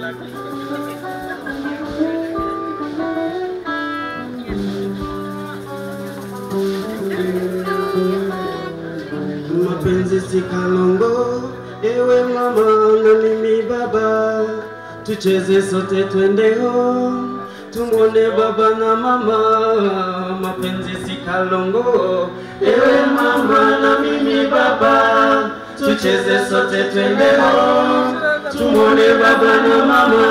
mapenzi si kalongo, ewe mama na mimi baba, tucheze sote twende home, tumwone baba na mama. Mapenzi si kalongo, ewe mama na mimi baba, tucheze sote twende home, tumwone baba na mama.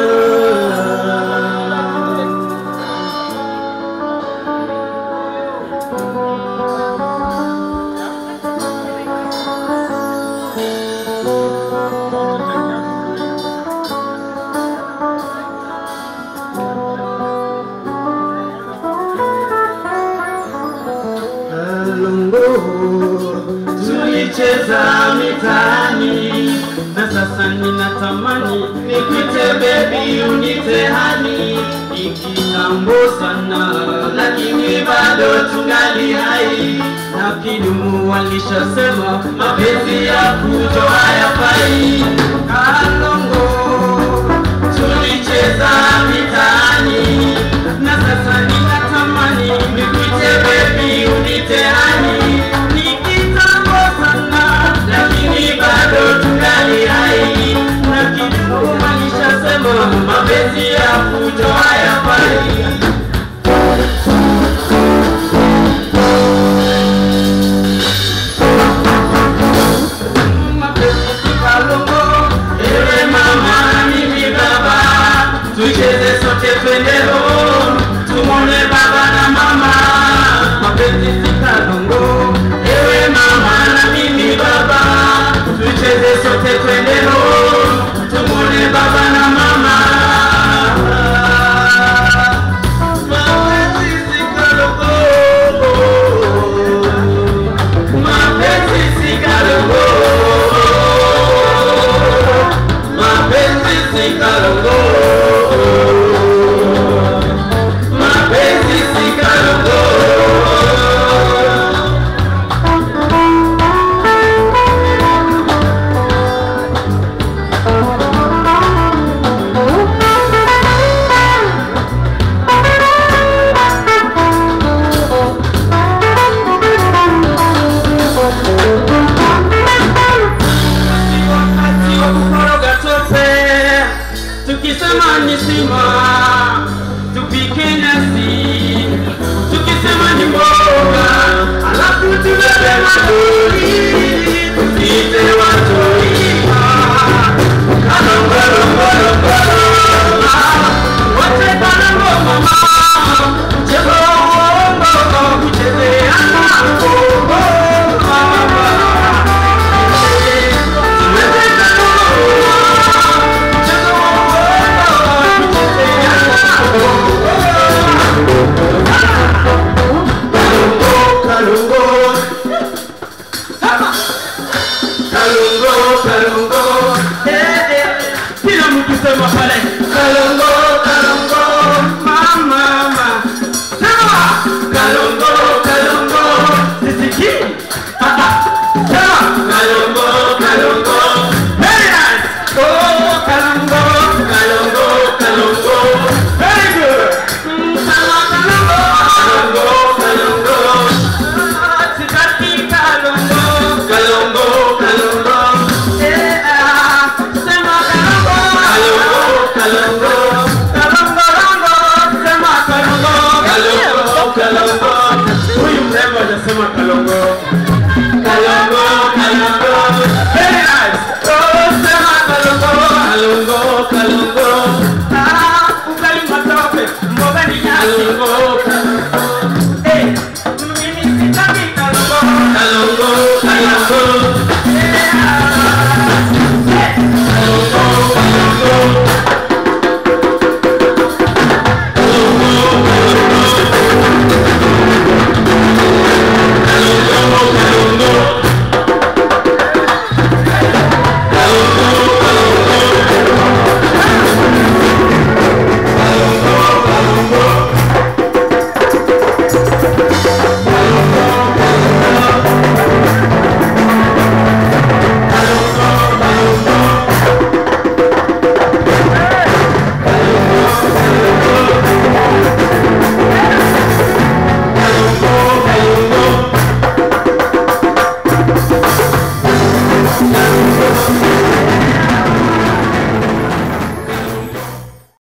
Kalongo tulicheza mitaani, na sasa ninatamani nikuite baby, unite hani. Ni kitambo sana, lakini bado tungali hai, na kidumu walishasema mapenzi ya kuto hayafai. Kalongo tulicheza mitaani, na sasa ninatamani nikuite baby, unite hani. Ni kitambo sana, lakini bado tungali hai, na kidumu walishasema mapenzi ya kuto hayafai. mapenzi si kalongo, ewe mama na mimi baba, tucheze sote twende home, tumwone baba na mama. Mapenzi si kalongo, ewe mama na mimi baba, tucheze sote twende home, tumwone baba na mama. Mapenzi si kalongo, mapenzi si kalongo, mapenzi si kalongo, mapenzi si kalongo. wakati wa kukoroga tope, tukisema ni sima, tupike nyasi, tukisema ni mboga, alafu tubebe maduri, tusiite watoima kalongolongolongolo wote kalongo mama, mchezo wa uongo kuchezeana bongo mama. Kila mtu sema pale Kalongo